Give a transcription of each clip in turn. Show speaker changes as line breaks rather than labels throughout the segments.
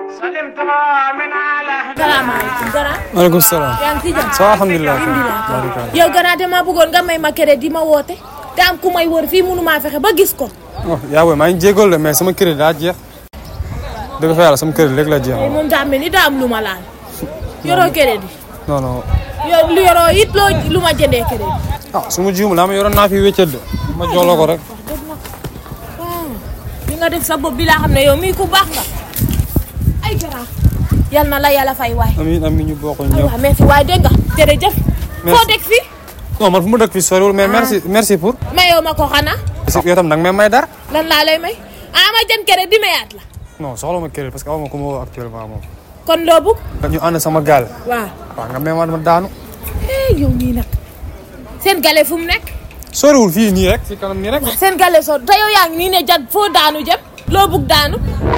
salaamaaleykum Gara.
maaleykum salaam.
yaa ngi ci jàmm.
ça va alhamdulilah.
alhamdulilah yow Gara dama bëggoon nga may ma crédit di ma woote. te am ku may wër fii mënu maa fexe ba gis ko.
oh yaa booy maa ngi jégalu de mais sama crédit daa jeex. dëgg fa yàlla sama crédit léegi la jeex.
tey moom daa mel ni daa am lu ma laal. yoroo crédit.
non non.
yow lu yoroo it loo lu ma jëndee crédit.
ah su ma juumul daa ma yoroon naa fi wéccet de. ma jox la ko rek.
wax dëgg nag waaw li nga def sa bopp bi laa xam ne yow mii ku baax nga. ay Gara. yal na la yàlla fay waay.
amiin amiin ñu bokk
ay
ñëpp.
waay merci waay dégg nga jërëjëf.
Merci.
foo dëkk fii.
non man fu ma dëkk fii soriwul mais merci merci pour.
mayoo ma ko xanaa.
parce que yow tam nag may may dara.
lan laa lay may ah ma jën crédit di mayaat la.
non soxla ma crédit parce que aw ma ko ma woo actuellement moom.
kon loo bëgg.
nga ñu ànd sama gaal.
waaw.
waaw nga may ma dama daanu.
eh yow nii nag. seen gale fu mu nekk.
soriwul fii nii rek. si kanam nii rek.
seen gale soo te yow yaa ngi nii ne jat foo daanu jëm. loo bëgg daanu.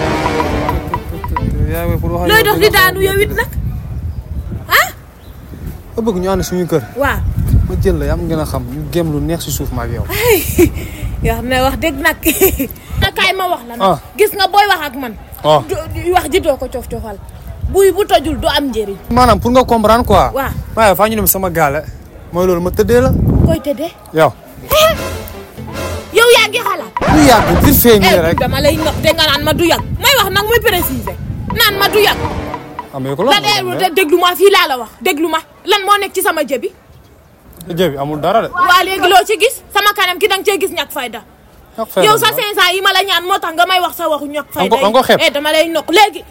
yaa ngi pour wax
looy dox di daanu yow it nag. ah.
nga bëgg ñu ànd suñu kër.
waaw.
ma jël la yaa am gën a xam ñu gém lu neex si suuf ma ak yow.
yoo xam ne wax dëgg nag. na kaay ma wax la nag.
Ah.
gis nga booy wax ak man.
waaw
du du- wax ji doo ko cof cofal. buy bu tojul du am njëriñ.
maanaam pour nga comprendre quoi.
waaw.
waaye faa ñu dem sama gaale. mooy loolu ma tëddee la.
koy tëddee.
yow.
yow yaa ngi xalaat.
lu yàgg vite fait nii
eh
rek.
dama lay nopp de nga naan ma du yàgg. may wax nag muy préciser. naan ma du yàgg.
am na ko la.
la de déglu ma fii laa la wax déglu ma lan moo nekk ci sama jëbi.
jëbi amul dara de.
waa léegi loo ci gis sama kanam ki danga cee gis ñàkk fayda yow sa 500 yi ma la ñaan moo tax nga may wax sa waxu ñàkk fayda
Ang ko- ang ko xeeb.
eh dama lay nokk léegi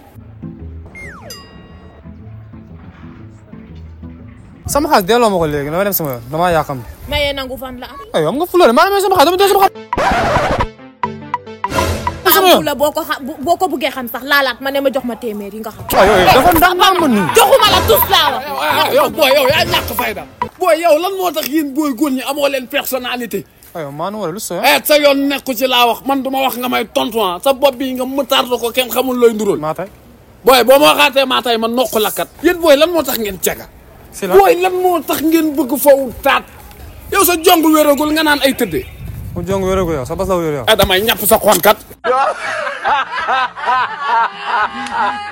sama xaalis delloo ma ko léegi dama dem sama yoon damaa yàqam.
mayee nangu fan la am
aywa am nga fulóore maa ngi sama xaalis dama dee sama xaalis. sama yoon
am la boo ko xa boo ko buggee xam sax laalaat ma ne ma jox ma téeméer yi nga xam
waaw yow dafa ndax maa mën nii.
joxuma la tus laa wax
ah yow booy yow yaa ñàkk fayda booy yow lan moo tax yéen booy góor ñi amoo leen personnalité
aywa maa nu wala lu sooy.
eh sa yoon nekku ci laa wax man duma wax nga may tontu ah sa bopp bi nga mëtaarta ko kenn xamul looy nduróol
maa tey.
booy boo ma waxaatee maa tay ma nokk lakkat yéen booy lan moo tax ngeen cega
si la
booy lan moo tax ngeen bëgg faw taat yow sa jong wéragul nga naan ay tëddee
mu jong wéeru ko yow sa bas la wéeru yow.
eh damay ñàpp sa xonkat